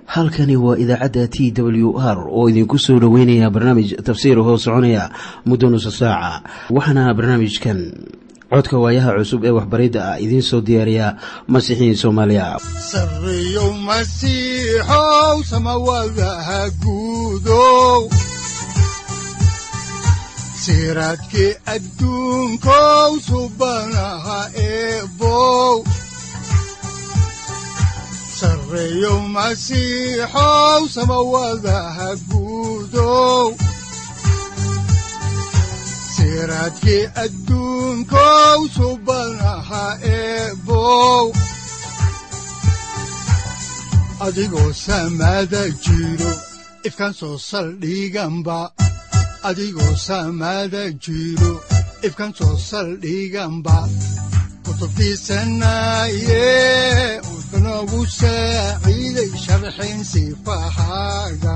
halkani waa idaacadda t w r oo idinku soo dhoweynaya barnaamij tafsiir hoo soconaya muddo nusa saaca waxaana barnaamijkan codka waayaha cusub ee waxbaridda ah idiin soo diyaariya masiixiin soomaaliya sareyow masiixow samawadaha guudow siraadkii adduunkow subanaha eebow sareyow masiixow samawadaha guudow siraadkii adduunkow subanaha eebow adigoo samaada jiro ifkaan soo saldhiganba adigoo samaada jiro ifkaan soo saldhiganba kutubtiisanaye udanogu saaciiday sharxin sifahaaga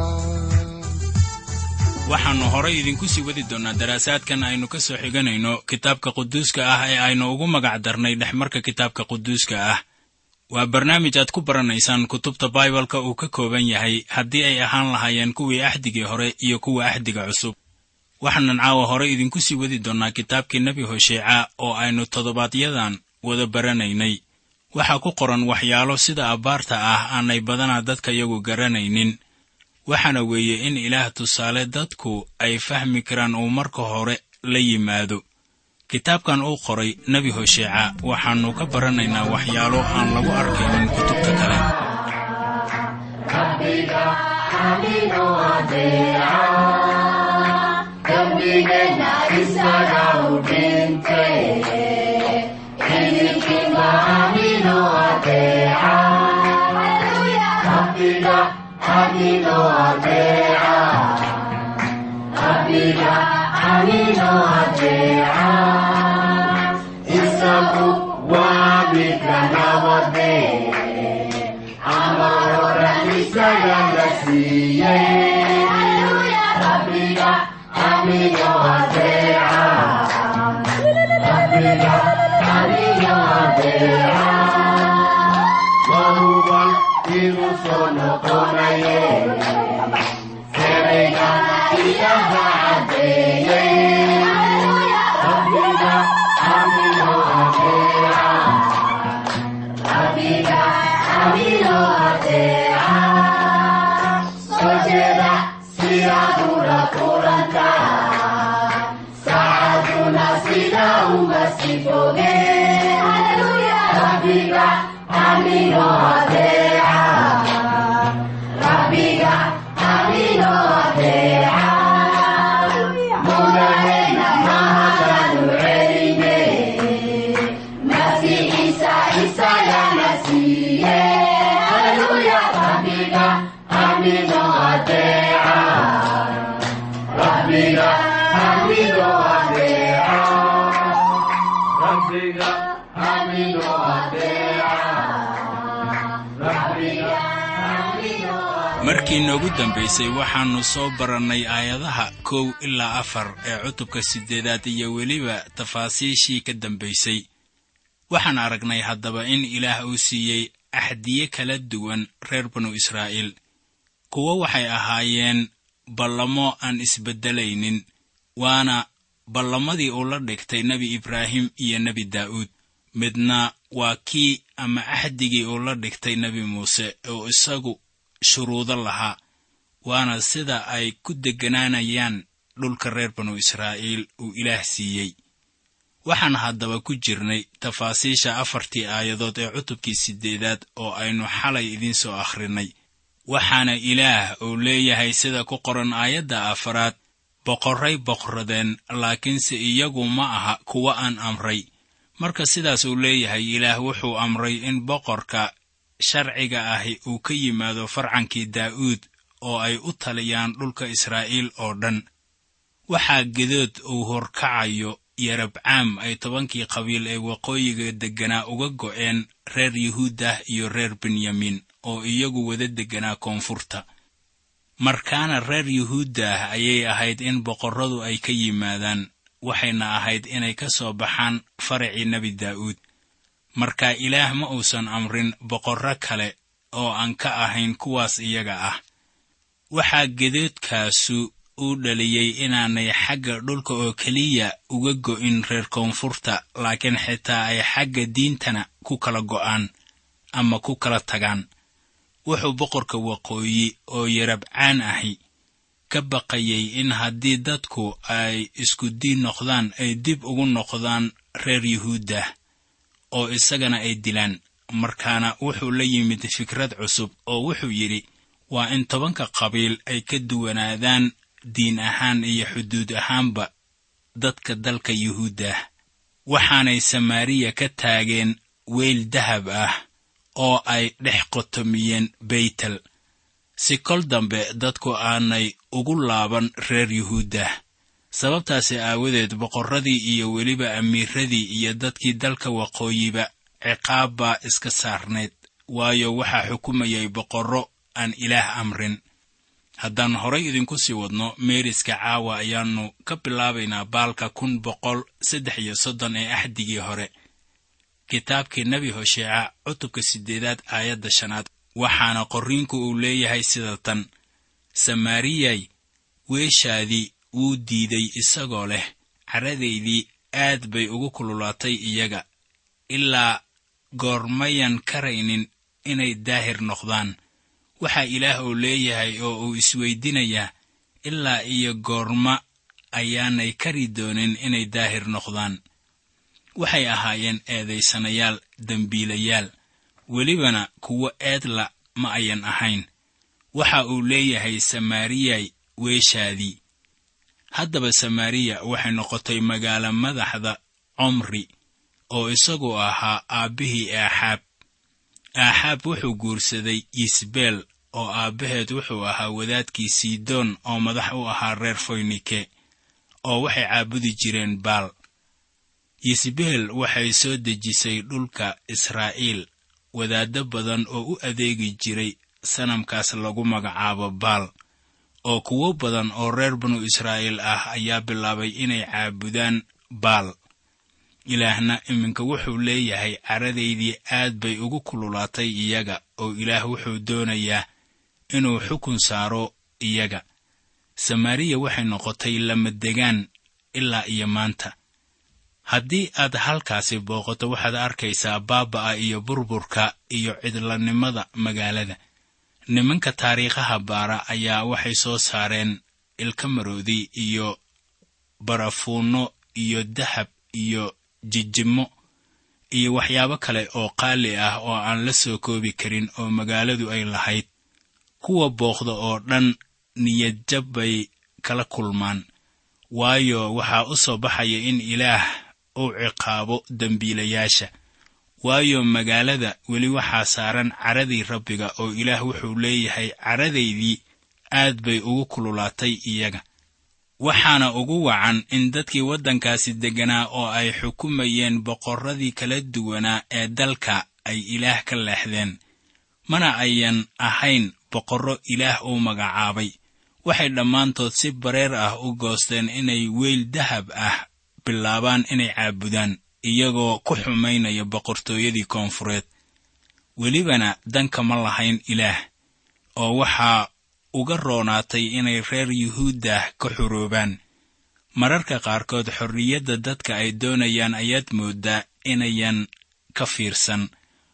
waxaannu horay idinku sii wadi doonnaa daraasaadkan aynu ka soo xiganayno kitaabka quduuska ah ee aynu ugu magac darnay dhexmarka kitaabka quduuska ah waa barnaamij aad ku baranaysaan kutubta baibalka uu ka kooban yahay haddii ay ahaan lahaayeen kuwii axdigii hore iyo kuwa axdiga cusub waxaanan caawa horay idinku sii wadi doonnaa kitaabkii nebi hosheeca oo aynu toddobaadyadan wada baranaynay waxaa ku qoran waxyaalo sida abbaarta ah aanay badanaa dadka yagu garanaynin waxaana weeye in ilaah tusaale dadku ay fahmi karaan uu marka hore la yimaado kitaabkan uu qoray nebi hosheeca waxaannu ka baranaynaa waxyaalo aan lagu arkaynin kutubta kale markii noogu dambaysay waxaannu soo barannay aayadaha kow ilaa afar ee cutubka siddeedaad iyo weliba tafaasiishii ka dambaysay waxaan aragnay haddaba in ilaah uu siiyey axdiye kala duwan reer banu israa'iil kuwo waxay ahaayeen ballamo aan isbeddelaynin waana ballamadii uu la dhigtay nebi ibraahim iyo nebi daa'uud midna waa kii ama axdigii uu la dhigtay nebi muuse oo isagu shuruudo lahaa waana sida ay ku degganaanayaan dhulka reer banu israa'iil uu ilaah siiyey waxaan haddaba ku jirnay tafaasiisha afartii aayadood ee cutubkii siddeedaad oo aynu xalay idiin soo akhrinay waxaana ilaah uu leeyahay sida ku qoran aayadda afaraad boqorray boqradeen laakiinse iyagu ma aha kuwa aan amray marka sidaas uu leeyahay ilaah wuxuu amray in boqorka sharciga ahi uu ka yimaado farcankii daa'uud oo ay u taliyaan dhulka israa'iil oo dhan waxaa gedood uu horkacayo yarabcaam ay tobankii qabiil ee waqooyiga degganaa uga go'een reer yuhuudah iyo reer benyamin oo iyagu wada degganaa koonfurta markaana reer yuhuuddah ayay ahayd in boqorradu ay ka yimaadaan waxayna ahayd inay ka soo baxaan faracii nebi daa'uud marka ilaah ma uusan amrin boqorro kale oo aan ka ahayn kuwaas iyaga ah waxaa gedoodkaasu uu dhaliyey inaanay xagga dhulka oo keliya uga go'in reer koonfurta laakiin xitaa ay xagga diintana ku kala go'aan ama ku kala tagaan wuxuu boqorka waqooyi oo yarabcaan ahi ka baqayay in haddii dadku ay isku diin noqdaan ay dib ugu noqdaan reer yuhuuddah oo isagana ay dilaan markaana wuxuu la yimid fikrad cusub oo wuxuu yidhi waa in tobanka qabiil ay ka duwanaadaan diin ahaan iyo xuduud ahaanba dadka dalka yuhuuddah waxaanay samaariya ka taageen weyl dahab ah oo ay dhex qotomiyeen beytel si kol dambe dadku aanay ugu laaban reer yuhuuddah sababtaasi aawadeed boqorradii iyo weliba amiiradii iyo dadkii dalka waqooyiba ciqaab baa iska saarnayd waayo waxaa xukumayay boqorro aan ilaah amrin haddaan horay idinku sii wadno meeriska caawa ayaannu ka bilaabaynaa baalka kun boqol saddex iyo soddon ee axdigii hore kitaabkii nebi hosheeca cutubka siddeedaad aayadda shanaad waxaana qorriinku uu leeyahay sida tan samaariyay weeshaadii wuu diiday isagoo leh caradaydii aad bay ugu kululaatay iyaga ilaa goormayan karaynin inay daahir noqdaan waxaa ilaah uu leeyahay oo uu isweydinayaa ilaa iyo goorma ayaanay kari doonin inay daahir noqdaan waxay ahaayeen eedaysanayaal dembiilayaal welibana kuwo eedla ma ayan ahayn waxa uu leeyahay samaariyay weeshaadii haddaba samaariya waxay noqotay magaalo madaxda comri oo isagu ahaa aabbihii aaxaab aaxaab wuxuu guursaday yisbeel oo aabbaheed wuxuu ahaa wadaadkii sidoon oo madax u ahaa reer foynike oo waxay caabudi jireen baal yisbeel waxay soo dejisay dhulka israa'iil wadaaddo badan oo u adeegi jiray sanamkaas lagu magacaabo baal oo kuwo badan oo reer banu israa'iil ah ayaa bilaabay inay caabudaan baal ilaahna iminka wuxuu leeyahay caradaydii aad bay ugu kululaatay iyaga oo ilaah wuxuu doonayaa inuu xukun saaro iyaga samaariya waxay noqotay lamadegaan ilaa iyo maanta haddii aad halkaasi booqato waxaad arkaysaa baaba'a iyo burburka iyo cidlanimada magaalada nimanka taariikhaha baara ayaa waxay soo saareen ilka maroodi iyo barafuunno iyo dahab iyo jijimo iyo waxyaabo kale oo qaali ah oo aan la soo koobi karin oo magaaladu ay lahayd kuwa booqda oo dhan niyadjab bay kala kulmaan waayo waxaa u soo baxaya in ilaah uu ciqaabo dembiilayaasha waayo magaalada weli waxaa saaran caradii rabbiga oo ilaah wuxuu leeyahay caradaydii aad bay ugu kululaatay iyaga waxaana ugu wacan in dadkii waddankaasi degganaa oo ay xukumayeen boqorradii kala duwanaa ee dalka ay ilaah ka leexdeen mana ayan ahayn boqorro ilaah uu magacaabay waxay dhammaantood si bareer ah u goosteen inay weyl dahab ah bilaabaan inay caabudaan iyagoo ku xumaynaya boqortooyadii koonfureed welibana danka ma lahayn ilaah oo waxaa uga roonaatay inay reer yuhuuddah ka xuroobaan mararka qaarkood xorriyadda dadka ay doonayaan ayaad mooddaa inayan ka fiirsan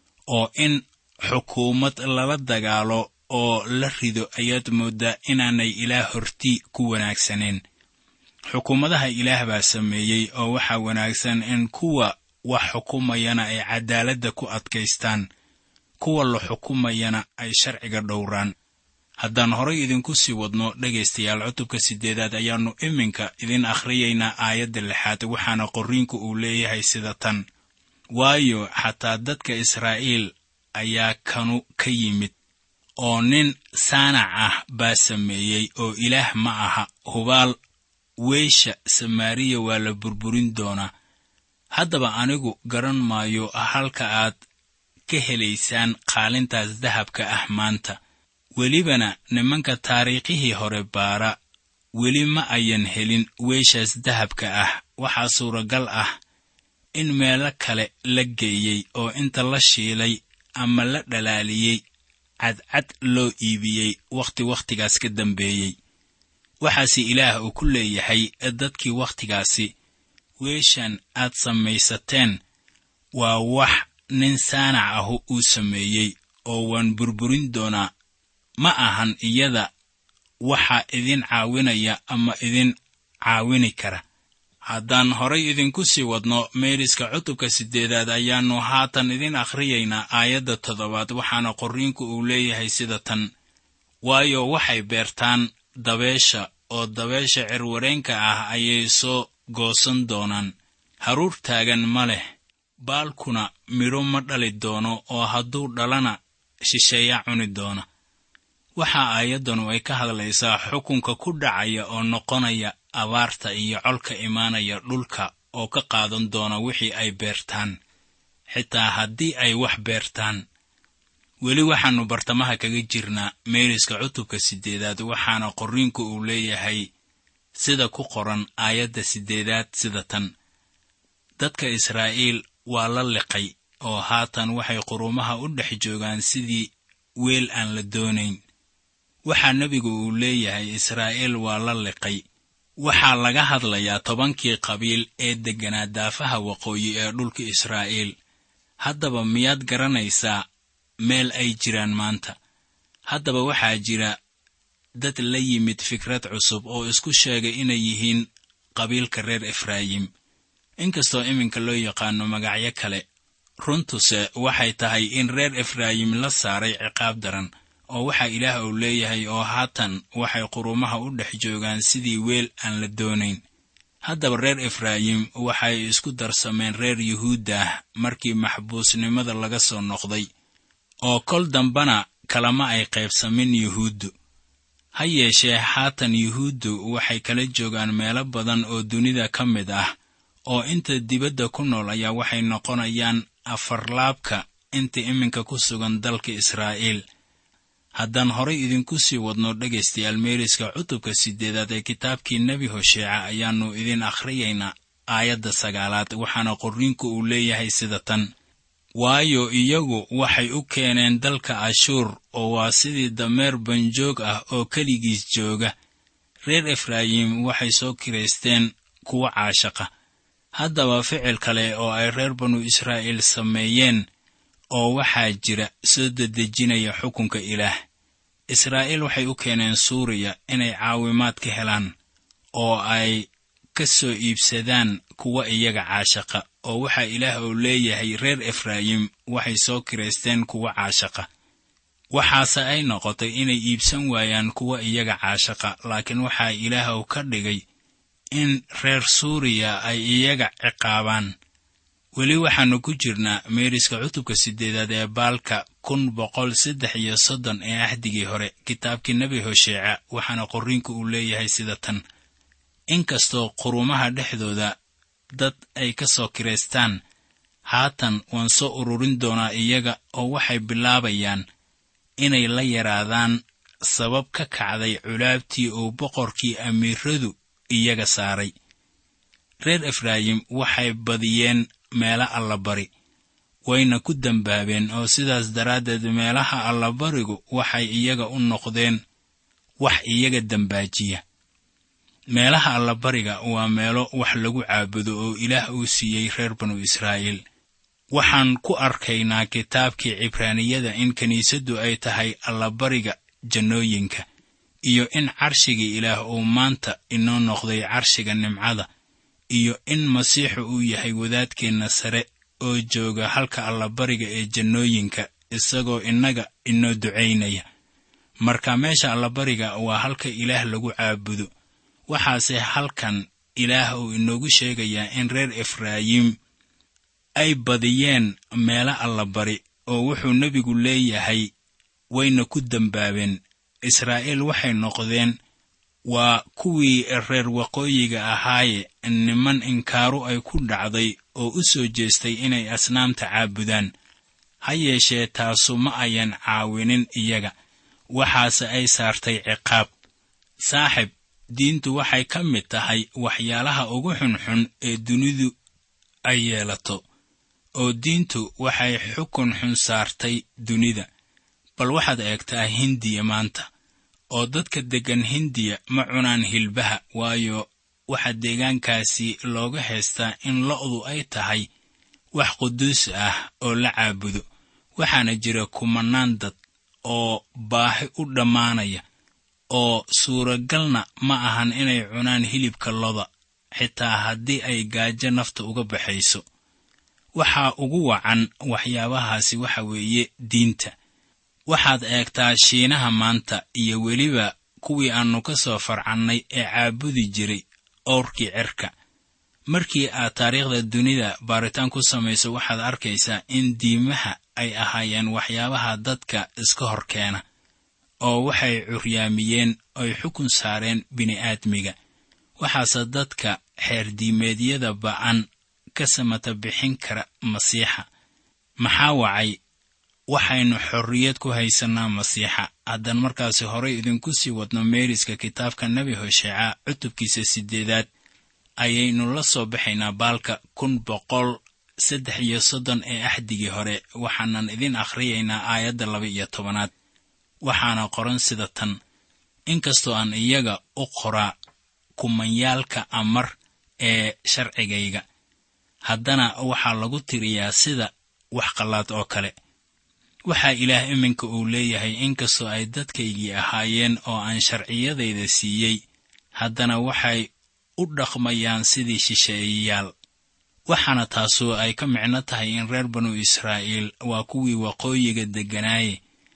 oo in xukuumad lala dagaalo oo la rido ayaad mooddaa inaanay ilaah horti ku wanaagsaneen xukuumadaha ilaah baa sameeyey oo waxaa wanaagsan in kuwa wax xukumayana ay caddaaladda ku adkaystaan kuwa la xukumayana ay sharciga dhowraan haddaan horay idinku sii wadno dhegaystayaal cutubka siddeedaad ayaannu iminka idin akhriyaynaa aayadda lixaad waxaana qorriinku uu leeyahay sida tan waayo xataa dadka israa'iil ayaa kanu ka yimid oo nin saanac ah baa sameeyey oo ilaah ma aha hubaal weysha samaariya waa la burburin doonaa haddaba anigu garan maayo halka aad ka helaysaan qaalintaas dahabka ah maanta welibana nimanka taariikhihii hore baara weli ma ayan helin weyshaas dahabka ah waxaa suuragal ah in meelo kale la geeyey oo inta la shiilay ama la dhalaaliyey cadcad loo iibiyey wakhti wakhtigaas ka dambeeyey waxaase ilaah uu ku leeyahay dadkii wakhtigaasi weeshan aad samaysateen waa wax nin saanac ahu uu sameeyey oo waan burburin doonaa ma ahan iyada waxa idin caawinaya ama idin caawini kara haddaan horay idinku sii wadno meeriska cutubka siddeedaad ayaannu haatan idin akhriyaynaa aayadda toddobaad waxaana qorriinku uu leeyahay sida tan waayo waxay beertaan dabeesha oo dabeesha cirwareenka ah ayay soo goosan doonaan haruur taagan ma leh baalkuna midho ma dhali doono oo hadduu dhalana shisheeya cuni doona waxaa aayaddanu ay ka hadlaysaa xukunka ku dhacaya oo noqonaya abaarta iyo colka imaanaya dhulka oo ka qaadan doona wixii ay beertaan xitaa haddii ay wax beertaan weli waxaannu bartamaha kaga jirnaa meeriska cutubka siddeedaad waxaana qorriinku uu leeyahay sida ku qoran aayadda siddeedaad sida tan dadka israa'iil waa la liqay oo haatan waxay quruumaha u dhex joogaan sidii weel aan la doonayn waxaa nebigu uu leeyahay israa'iil waa la liqay waxaa laga hadlayaa tobankii qabiil ee degganaa daafaha waqooyi ee dhulka israa'iil haddaba miyaad garanaysaa meel ay jiraan maanta haddaba waxaa jira dad la yimid fikrad cusub oo isku sheegay inay yihiin qabiilka reer efraayim inkastoo iminka loo yaqaano magacyo kale runtuse waxay tahay in reer efraayim la saaray ciqaab daran oo waxaa ilaah uu leeyahay oo haatan waxay quruumaha u dhex joogaan sidii weel aan la doonayn haddaba reer efraayim waxay isku darsameen reer yuhuuddah markii maxbuusnimada laga soo noqday oo kol dambana kalama ay qaybsamin yuhuuddu ha yeeshee haatan yuhuuddu waxay kala joogaan meelo badan oo dunida ka mid ah oo inta dibadda ku nool ayaa waxay noqonayaan afarlaabka inta iminka ku sugan dalka israa'iil haddaan horay idinku sii wadno dhegaystayaal meeriska cutubka siddeedaad ee kitaabkii nebi hosheeca ayaannu idin akhriyaynaa aayadda sagaalaad waxaana qorriinku uu leeyahay sida tan waayo iyagu waxay u keeneen dalka ashuur oo waa sidii dameer banjoog ah oo keligiis jooga reer efraayim waxay soo kiraysteen kuwa caashaqa haddaba ficil kale oo ay reer banu israa'iil sameeyeen oo waxaa jira soo dedejinaya xukunka ilaah israa'iil waxay u keeneen suuriya inay caawimaad ka helaan oo ay ka soo iibsadaan kuwa iyaga caashaqa oo waxaa ilaah uu leeyahay reer efraayim waxay soo kiraysteen kuwa caashaqa waxaase ay noqotay inay iibsan waayaan kuwa iyaga caashaqa laakiin waxaa ilaah uu ka dhigay in reer suuriya ay iyaga ciqaabaan weli waxaannu ku jirnaa meeriska cutubka siddeedaad ee baalka kun boqol saddex iyo soddon ee ahdigii hore kitaabkii nebi hosheeca waxaana qorriinku uu leeyahay sida tan inkastoo quruumaha dhexdooda dad ay ka soo kiraystaan haatan waan soo ururin doonaa iyaga oo waxay bilaabayaan inay la yaraadaan sabab ka kacday culaabtii uu boqorkii amiiradu iyaga saaray reer efraayim waxay badiyeen meelo allabari wayna ku dembaabeen oo sidaas daraaddeed meelaha allabarigu waxay iyaga u noqdeen wax iyaga dembaajiya meelaha allabariga waa meelo wax lagu caabudo oo ilaah uu siiyey reer banu israa'iil waxaan ku arkaynaa kitaabkii cibraaniyada in kiniisaddu ay tahay allabariga jannooyinka iyo in carshigii ilaah uu maanta inoo noqday carshiga nimcada iyo in masiixu uu yahay wadaadkeenna sare oo jooga halka allabariga ee jannooyinka isagoo innaga inoo ducaynaya marka meesha allabariga waa halka ilaah lagu caabudo waxaase halkan ilaah uu inoogu sheegayaa in reer efraayim ay badiyeen meelo allabari oo wuxuu nebigu leeyahay wayna ku dembaabeen israa'iil waxay noqdeen waa kuwii reer waqooyiga ahaaye niman inkaaru ay ku dhacday oo u soo jeestay inay asnaamta caabudaan ha yeeshee taasu ma ayan caawinin iyaga waxaase ay saartay ciqaab saaxib diintu waxay ka mid tahay waxyaalaha ugu xunxun ee dunidu ay yeelato oo diintu waxay xukun xun saartay dunida bal waxaad eegtaa hindiya maanta oo dadka deggan hindiya ma cunaan hilbaha waayo waxaa deegaankaasi looga haystaa in lo'du ay tahay wax quduus ah oo la caabudo waxaana jira kumannaan dad oo baahi u dhammaanaya oo suuragalna ma ahan inay cunaan hilibka loda xitaa haddii ay gaajo nafta uga baxayso waxaa ugu wacan waxyaabahaasi waxa weeye diinta waxaad eegtaa shiinaha maanta iyo weliba kuwii aannu ka soo farcannay ee caabudi jiray owrkii cerka markii aad taariikhda dunida baaritaan ku samayso waxaad arkaysaa in diimaha ay ahaayeen waxyaabaha dadka iska hor keena oo waxay curyaamiyeen oy xukun saareen bini'aadmiga waxaase dadka xeerdiimeedyada ba'an ka samata bixin kara masiixa maxaa wacay waxaynu xorriyad ku haysannaa masiixa haddaan markaasi horay idinku sii wadno meeriska kitaabka nebi hosheeca cutubkiisa siddeedaad ayaynu la soo baxaynaa baalka kun boqol saddex iyo soddon ee axdigii hore waxaanan idin akhriyaynaa aayadda laba iyo tobanaad waxaana qoran sida tan inkastoo aan iyaga u qoraa kumanyaalka amar ee sharcigayga haddana waxaa lagu tiriyaa sida wax qallaad oo kale waxaa ilaah iminka uu leeyahay inkastoo ay dadkaygii ahaayeen oo aan sharciyadayda siiyey haddana waxay u dhaqmayaan sidii shisheeyayaal waxaana taasu ay ka micno tahay in reer banu israa'iil waa kuwii waqooyiga degganaaye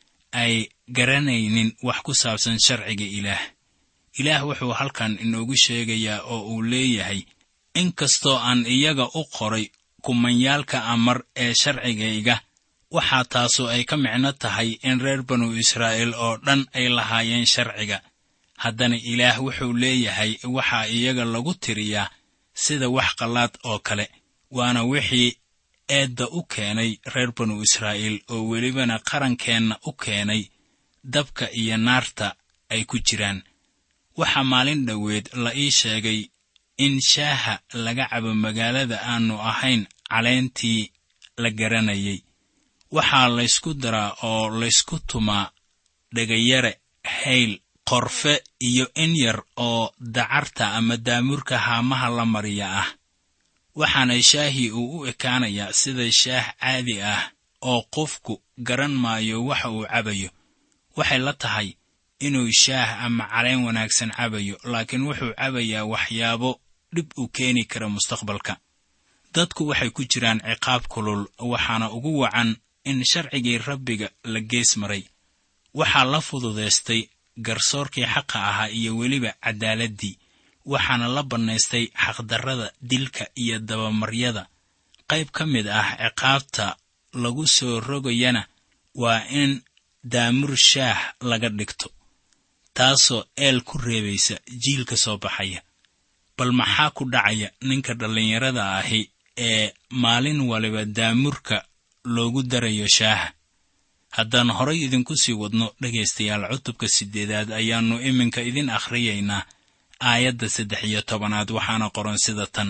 ay garanaynin wax ku saabsan sharciga ilaah ilaah wuxuu halkan inoogu sheegayaa oo uu leeyahay inkastoo aan iyaga u qoray kumanyaalka amar ee sharcigayga waxaa taasu ay ka micno tahay in reer banu israa'iil oo dhan ay lahaayeen sharciga haddana ilaah wuxuu leeyahay waxaa iyaga lagu tiriyaa sida wax qallaad oo kale waana wixii eedda u keenay reer banu israa'iil oo welibana qarankeenna u keenay dabka iyo naarta ay ku jiraan waxaa maalin dhoweed la ii sheegay in shaaha laga cabo magaalada aannu ahayn caleentii la garanayay waxaa laysku daraa oo laysku tumaa dhegayare hayl qorfe iyo in yar oo dacarta ama daamurka haamaha la mariya ah waxaana shaahii uu u ekaanayaa sida shaah caadi ah oo qofku garan maayo waxa uu cabayo waxay la tahay inuu shaah ama caleen wanaagsan cabayo laakiin wuxuu cabayaa waxyaabo dhib u keeni kara mustaqbalka dadku waxay ku jiraan ciqaab kulul waxaana ugu wacan in sharcigii rabbiga la gees maray waxaa la fududaystay garsoorkii xaqa ahaa iyo weliba caddaaladdii waxaana la bannaystay xaqdarrada dilka iyo dabamaryada qayb ka mid ah ciqaabta lagu soo rogayana waa in daamur shaah laga dhigto taasoo eel ku reebaysa jiilka soo baxaya bal maxaa ku dhacaya ninka dhallinyarada ahi ee maalin waliba daamurka loogu darayo shaaha haddaan horay idinku sii wadno dhegaystayaal cutubka siddeedaad ayaannu iminka idin akhriyaynaa aayadda saddex iyo tobanaad waxaana qoran sida tan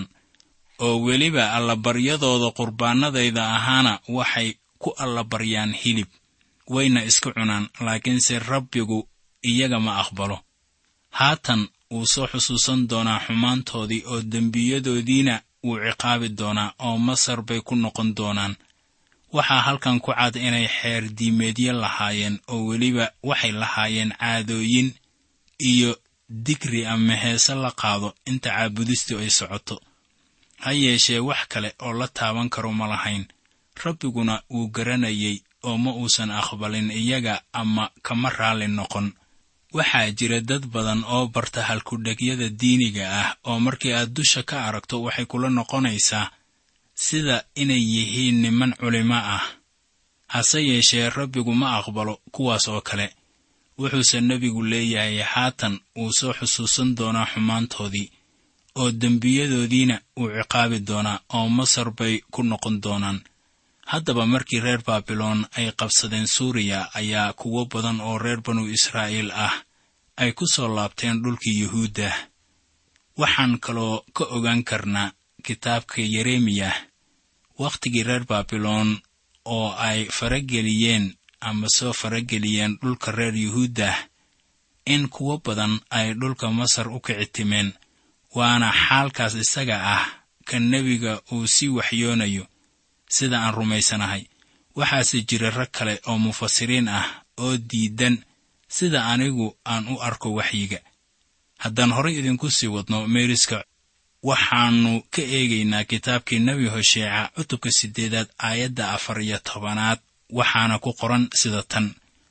oo weliba allabaryadooda qurbaanadayda ahaana waxay ku allabaryaan hilib wayna iska cunaan laakiinse rabbigu iyaga ma aqbalo haatan wuu soo xusuusan doonaa xumaantoodii oo dembiyadoodiina wuu ciqaabi doonaa oo masar bay ku noqon doonaan waxaa halkan ku cad inay xeer diimeedyo lahaayeen oo weliba waxay lahaayeen caadooyin iyo digri ama heese la qaado inta caabudistu ay socoto ha yeeshee wax kale oo la taaban karo ma lahayn rabbiguna wuu garanayay oo ma uusan aqbalin iyaga ama kama raalli noqon waxaa jira dad badan oo barta halkudhegyada diiniga ah oo markii aad dusha ka aragto waxay kula noqonaysaa sida inay yihiin niman culimo ah hase yeeshee rabbigu ma aqbalo kuwaas oo kale wuxuuse nebigu leeyahay haatan wuu soo xusuusan doonaa xumaantoodii oo dembiyadoodiina wuu ciqaabi doonaa oo masar bay ku noqon doonaan haddaba markii reer baabiloon ay qabsadeen suuriya ayaa kuwo badan oo reer banu israa'iil ah ay ku soo laabteen dhulkii yuhuudda waxaan kaloo ka ogaan karnaa kitaabka yeremiyah wakhtigii reer baabiloon oo ay farageliyeen ama soo farageliyeen dhulka reer yuhuuddah in kuwo badan ay dhulka masar u kici timeen waana xaalkaas isaga ah ka nebiga uu sii waxyoonayo sida aan rumaysanahay waxaase jira rag kale oo mufasiriin ah oo diidan sida anigu aan u arko waxyiga haddaan horay idinku sii wadno meeriska waxaannu ka eegaynaa kitaabkii nebi hosheeca cutubka siddeedaad aayadda afar iyo tobanaad waxaana ku qoran sida tan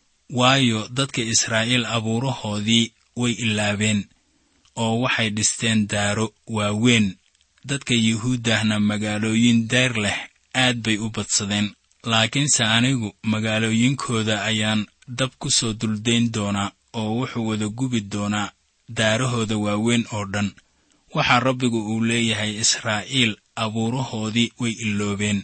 waayo dadka israa'iil abuurahoodii way ilaabeen oo waxay dhisteen daaro waaweyn dadka yuhuuddahna magaalooyin dayr leh aad bay u badsadeen laakiinse anigu magaalooyinkooda ayaan dab ku soo duldayn doonaa oo wuxuu wada gubi doonaa daarahooda waaweyn oo dhan waxaa rabbigu uu leeyahay israa'iil abuurahoodii way iloobeen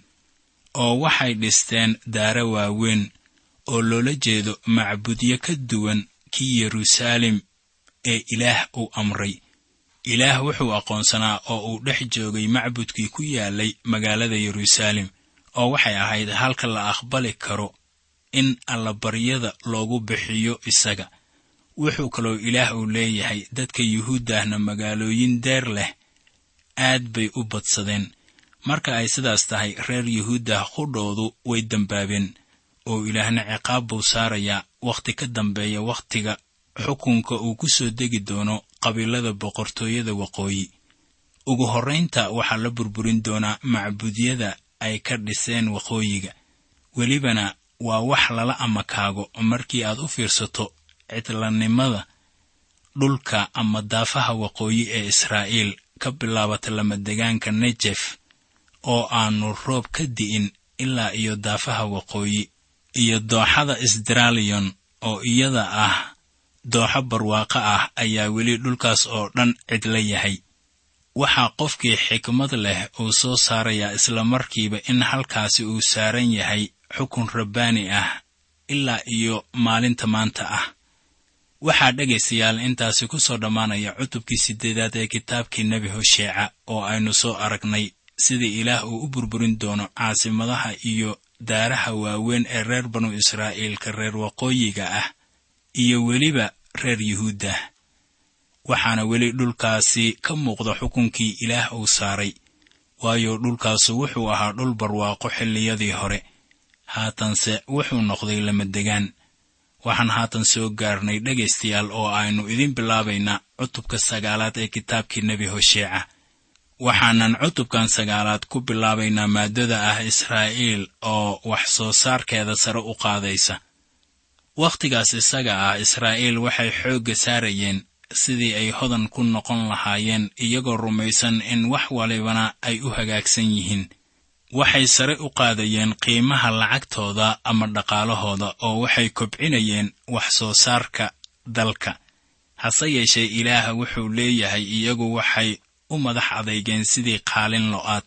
oo waxay dhisteen daaro waaweyn oo loola jeedo macbudyo ka duwan kii yeruusaalem ee ilaah uu amray ilaah wuxuu aqoonsanaa oo uu dhex joogay macbudkii ku yaalay magaalada yeruusaalem oo waxay ahayd halka la aqbali karo in allabaryada loogu bixiyo isaga wuxuu kaloo ilaah uu leeyahay dadka yuhuuddahna magaalooyin deer leh aad bay u badsadeen marka ay sidaas tahay reer yuhuuddah qudhoodu way dembaabeen oo ilaahna ciqaab buu saarayaa wakhti ka dambeeya wakhtiga xukunka uu ku soo degi doono qabiilada boqortooyada waqooyi ugu horraynta waxaa la burburin doonaa macbudyada ay ka dhiseen waqooyiga welibana waa wax lala amakaago markii aad u fiirsato cidlanimada dhulka ama daafaha waqooyi ee israa'iil ka bilaabata lamadegaanka nejef oo aanu roob ka di'in ilaa iyo daafaha waqooyi iyo dooxada isdraaliyon oo iyada ah dooxo barwaaqo ah ayaa weli dhulkaas oo dhan cidla yahay waxaa qofkii xikmad leh uu soo saarayaa islamarkiiba in halkaasi uu saaran yahay xukun rabbaani ah ilaa iyo maalinta maanta ah waxaa dhegaystayaal intaasi ku soo dhammaanaya cutubkii siddeedaad ee kitaabkii nebi hosheeca oo aynu soo aragnay sida ilaah uu u burburin doono caasimadaha iyo daaraha waaweyn ee reer banu israa'iilka reer waqooyiga ah iyo weliba reer yuhuudda waxaana weli dhulkaasi ka muuqda xukunkii ilaah uu saaray waayo dhulkaasu wuxuu ahaa dhul barwaaqo xilliyadii hore haatanse wuxuu noqday lamadegaan waxaan haatan soo gaarnay dhegaystayaal oo aynu idiin bilaabaynaa cutubka sagaalaad ee kitaabkii nebi hosheeca waxaanan cutubkan sagaalaad ku bilaabaynaa maaddada ah israa'iil oo wax soo saarkeeda sare u qaadaysa wakhtigaas isaga ah israa'iil waxay xoogga saarayeen sidii ay hodan ku noqon lahaayeen iyagoo rumaysan in wax walibana ay u hagaagsan yihiin waxay sare u qaadayeen qiimaha lacagtooda ama dhaqaalahooda oo waxay kobcinayeen wax soo saarka dalka hase yeeshee ilaaha wuxuu leeyahay iyagu waxay u madax adeygeen sidii qaalin lo'aad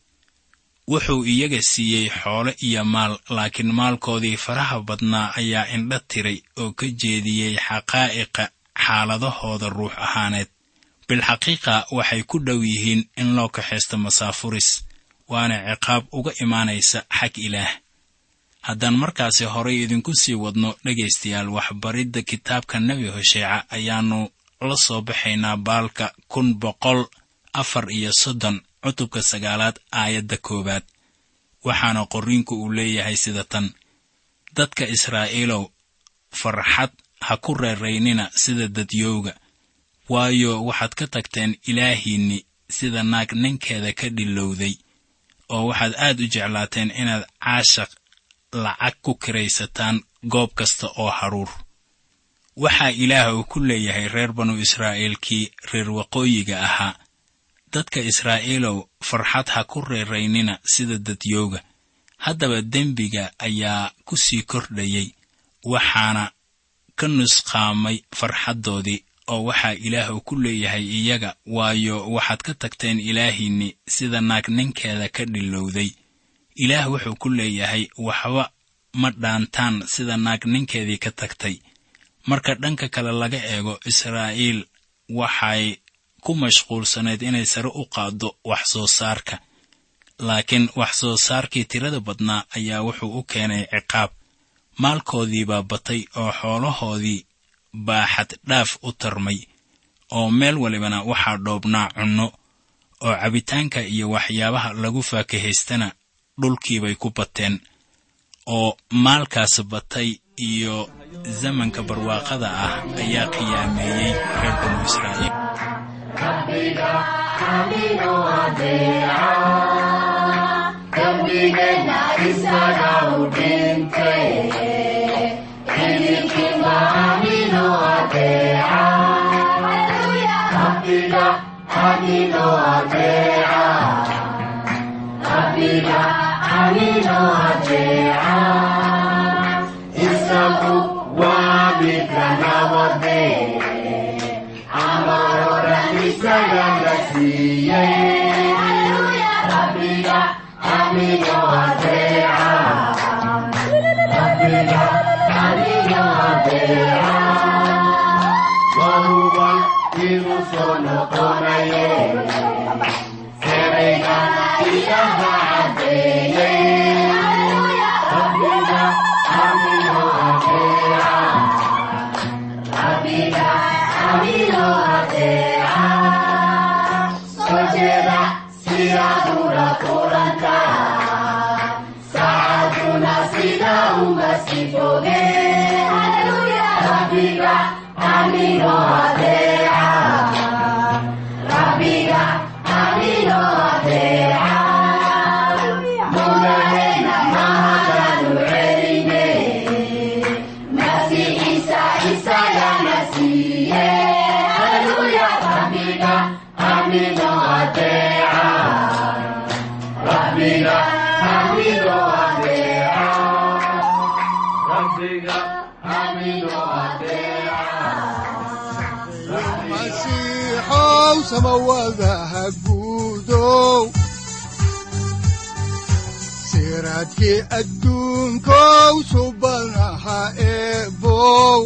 wuxuu iyaga siiyey xoole iyo maal laakiin maalkoodii faraha badnaa ayaa indha tiray oo ka jeediyey xaqaa'iqa xaaladahooda ruux ahaaneed bilxaqiiqa waxay ku dhow yihiin in loo kaxaysto masaafuris waana ciqaab uga imaanaysa xag ilaah haddaan markaasi horay idinku sii wadno dhegaystayaal waxbaridda kitaabka nebi hosheeca ayaannu la soo baxaynaa baalka kun boqol afar iyo soddon cutubka sagaalaad aayadda koowaad waxaana qorriinku uu leeyahay sida tan dadka israa'iilow farxad ha ku reeraynina sida dadyowga waayo waxaad ka tagteen ilaahiinni sida naag ninkeeda ka dhilowday oo waxaad aad u jeclaateen inaad caashaq lacag ku kiraysataan goob kasta oo haruur waxaa ilaah uu ku leeyahay reer banu israa'iilkii reer waqooyiga ahaa dadka israa'iilow farxad ha ku reeraynina sida dadyowga haddaba dembiga ayaa ku sii kordhayay waxaana ka nusqaamay farxaddoodii oo waxaa ilaah uu ku leeyahay iyaga waayo waxaad ka tagteen ilaahiinni sida naag ninkeeda ka dhilowday ilaah wuxuu ku leeyahay waxba ma dhaantaan sida naag ninkeedii ka tagtay marka dhanka kale laga eego israa'iil waxay ku mashquulsanayd inay sare u qaaddo wax soo saarka laakiin wax soo saarkii tirada badnaa ayaa wuxuu u keenay ciqaab maalkoodiibaa batay oo xoolahoodii baa xaddhaaf u tarmay oo meel walibana waxaa dhoobnaa cunno oo cabitaanka iyo waxyaabaha lagu faakahaystana dhulkiibay ku bateen oo maalkaas batay iyo zamanka barwaaqada ah ayaa qiyaameeyey reer banu israa'iil masiixow samawadaha guudow siraadkii adduunkow subanaha eebow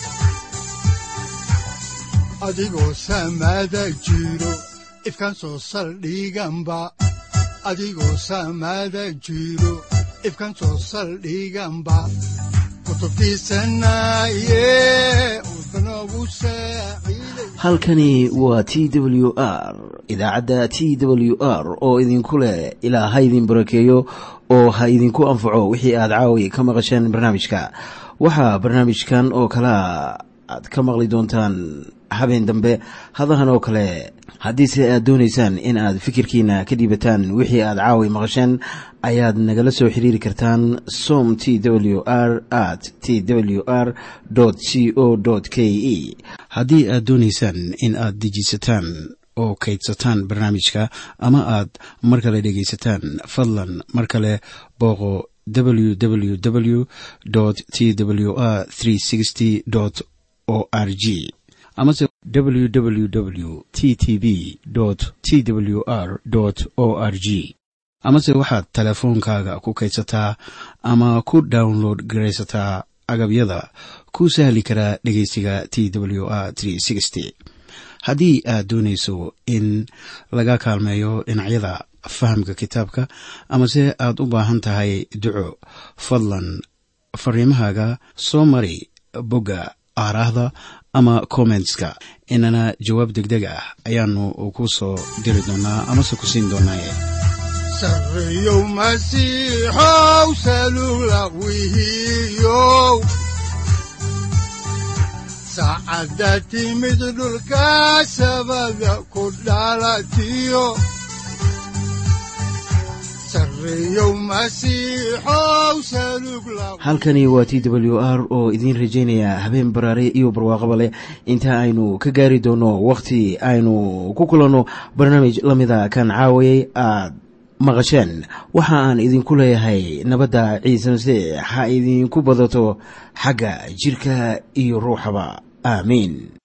adigoo samada jiro ifkaan soo saldhiganba adigoo samada jiro ifkaan soo saldhiganba kutubtiisanaye udnogu saaciiday halkani waa t w r idaacadda t w r oo idinku leh ilaa ha idin barakeeyo oo ha idinku anfaco wixii aad caawi ka maqasheen barnaamijka waxaa barnaamijkan oo kalea aad ka maqli doontaan habeen dambe hadahan oo kale haddiise aad doonaysaan in aad fikirkiina ka dhiibataan wixii aad caawi maqasheen ayaad nagala soo xiriiri kartaan som t w r at t w r c o k e haddii aad doonaysaan in aad dejiisataan oo kaydsataan barnaamijka ama aad mar kale dhegaysataan fadlan mar kale booqo www t w r o r g amase www t t b t w r o r g amase waxaad teleefoonkaaga ku kaydsataa ama ku download garaysataa agabyada ku sahli karaa dhegeysiga t w r haddii aad doonayso in laga kaalmeeyo dhinacyada fahamka kitaabka amase aad u baahan tahay duco fadlan fariimahaaga soo mari bogga aaraahda ama kommentska inana jawaab degdeg ah ayaanu ku soo diri doonaa amase ku siin doonaaye sarreyow masiixow salula wihiyow saacadda timid dhulka sabada ku dhalatiyo sarreyow masiixow salug la halkani waa t w r oo idiin rajaynaya habeen baraare iyo barwaaqaba leh inta aynu ka gaari doono wakhti aynu ku kulanno barnaamij la mida kan caawayay aad maqasheen waxa aan idinku leeyahay nabadda ciise masiix ha idinku badato xagga jirka iyo ruuxaba aamiin